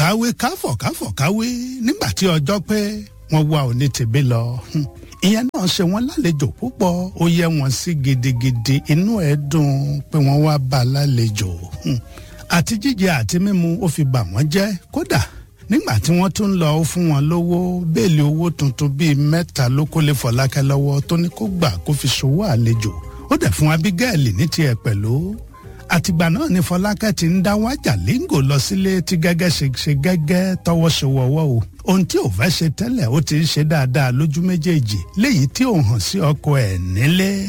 káwé káfọ̀ káfọ̀ káwé nígbà tí ọjọ́ pé wọ́n wá òní tèbí lọ ìyẹn náà ṣe wọ́n lálejò púpọ̀ ó yẹ wọ́n sí gidigidi inú ẹ̀ dùn pé wọ́n wá bá a lálejò àti jíjẹ àti mímu ó fi bà wọ́n jẹ́ kódà nígbà tí wọ́n tún lọ fún wọn lówó béèlì owó tuntun bíi mẹ́ta ló kó lè fọlákẹ́ lọ́wọ́ tó ní kó gbà kó fi ṣòwò àlejò ó dẹ̀ fún abigail ní tiẹ̀ pẹ̀lú àtìgbà náà ni fọlákẹ́ ti ń dá wájà língò lọ sílé tí gẹ́gẹ́ ṣe ṣe gẹ́gẹ́ tọwọ́ ṣe wọ́wọ́ o ohun tí ò fẹ́ ṣe tẹ́lẹ̀ ó ti ń ṣe dáadáa lójú méjèèjì léyìí tí ò hàn sí ọkọ ẹ̀ nílé